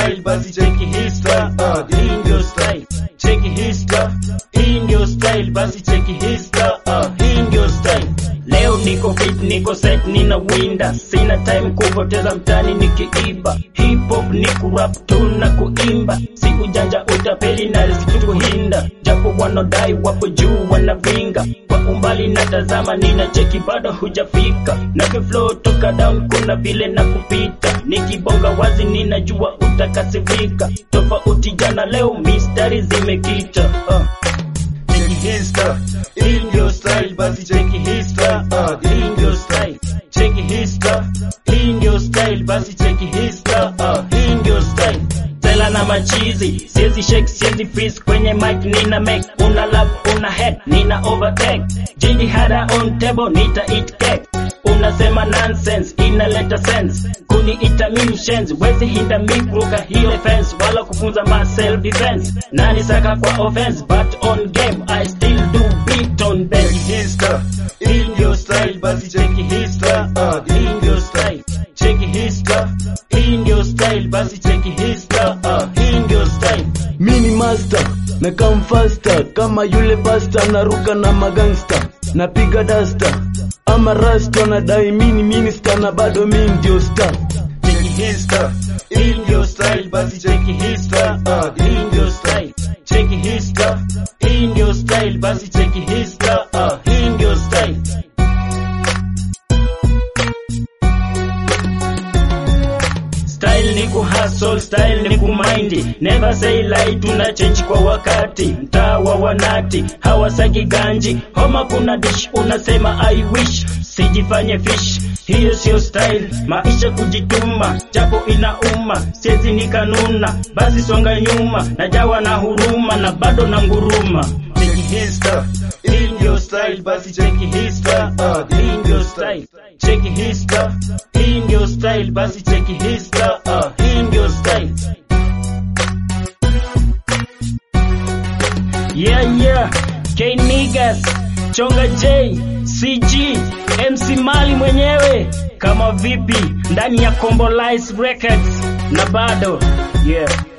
style basi cheki hii style uh, hii ndio style cheki hii style hii ndio style basi cheki hii style uh, hii ndio style leo niko fit niko set nina winda sina time kupoteza mtani nikiiba hip hop ni kurap tu na kuimba si ujanja utapeli na riski kuhinda japo wanodai wapo juu wanavinga kwa umbali natazama nina cheki bado hujafika na flow toka down kuna vile na kupita nikibonga wazi ninajua utakasifika tofauti jana leo mistari zimekita uh. Cheki hii style, hii ndio style, basi cheki hii style, uh, hii ndio style. Cheki hii style, hii ndio style, basi cheki hii style, uh, hii ndio style. Tela na machizi, siezi shake, siezi freeze kwenye mic nina make, una love, una head, nina overtake. Jinji hada on table, nita eat cake. Unasema nonsense, inaleta sense. Kuniita mimi shenzi, wezi hinda mi kuruka hiyo fence, wala kufunza ma self defense. Nani saka kwa offense, but on game I still do beat on bass. Cheki hii style, hii ndio style, basi cheki hii style, uh, hii ndio style. Cheki hii style, hii ndio style, basi cheki hii style, uh, hii ndio style. mini master na come faster kama yule pasta naruka na magangsta napiga dasta ama rasta nadai mini minista na bado mi ndio star Cheki hii style, hii ndio style, basi cheki hii style, uh, hii ndio style. Cheki hii style, hii ndio style, basi cheki hii style, uh, hii ndio style. Style ni kuhustle, style ni kumaindi. Never say lie, tuna change kwa wakati. Mtaa wa wanati hawasagi ganji, homa kuna dish, unasema I wish. Sijifanye fish, hiyo sio style. Maisha kujituma, japo inauma, siezi nikanuna. Basi songa nyuma, najawa na huruma na bado na nguruma. Cheki hii style, hii ndio style, basi cheki hii style, uh, hii ndio style. Cheki hii style, hii ndio style, basi cheki hii style, uh, hii ndio style. Yeah, yeah, K Niggas, Chonga J, CG, MC Mali mwenyewe, kama vipi ndani ya Combolize Records na bado yeah.